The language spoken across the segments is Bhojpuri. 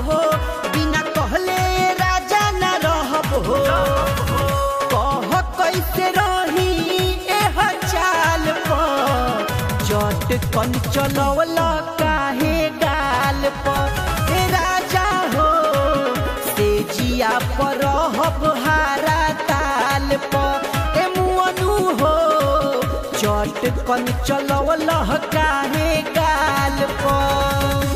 हो बिना कहले राजा न रहब हो कह कैसे रही एह चाल पर चट कन चलवल काहे गाल पर हे राजा हो से जिया पर रहब हारा ताल पर ए मुअनु हो चट कन चलवल काहे गाल पर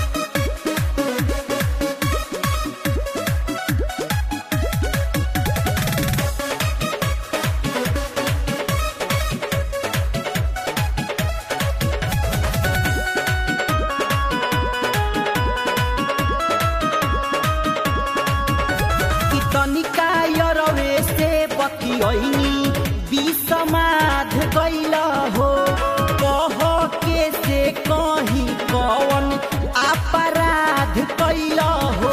कि तनिका यरवे से बतियनी विसमाध गैल हो कह के से कहीं कौन अपराध कैल हो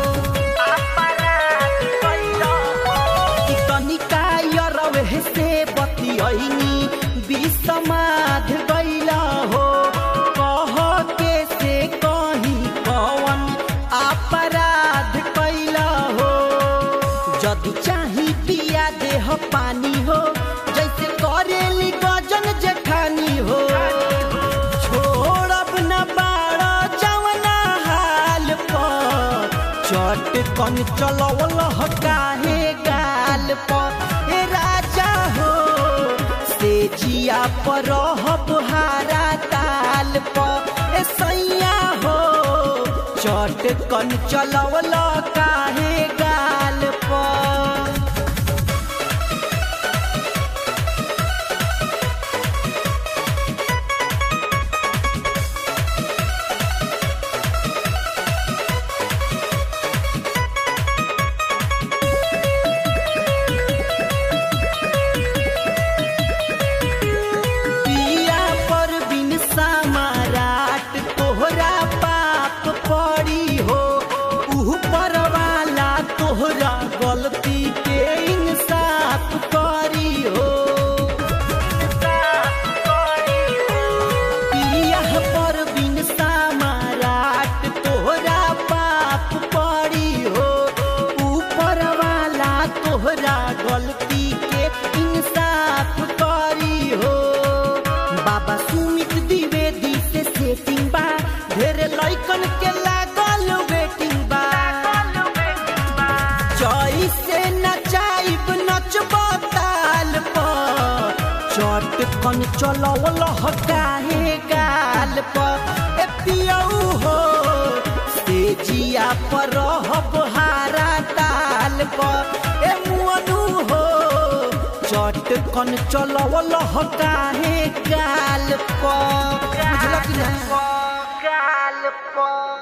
कि तनिका यरवे से बतियनी विसमाध गैल हो कह के से कहीं कौन अपराध कैल हो जदि चाही पिया देह पानी हो जैसे करेली गजन जेठानी हो छोड़ब न बाड़ जवना हाल पर चट कन चलवल काहे गाल पर ए राजा हो से जिया पर रहब हारा ताल पर ए सैया हो चट कन चलवल काहे गाल पर पिया पर बिन समाराट तोहरा पाप पड़ी हो ऊपर वाला तोहरा गलती के इंसाफ करी हो पिया पर बिन समाराट तोहरा पाप पड़ी हो ऊपर वाला तोहरा गलती के इंसाफ करी हो बाबा सुमित द्विवेदी से सेटिंग बा ढेर लइकन के लागल वेटिंग बा जई से नचाइब नचब ताल पर चट कन चलवल काहे गाल पर ए पियऊ हो से जिया पर रहब हारा ताल पर ए मुअनु हो चट कन चलवल काहे गाल पर बुझल कि ना गाल पर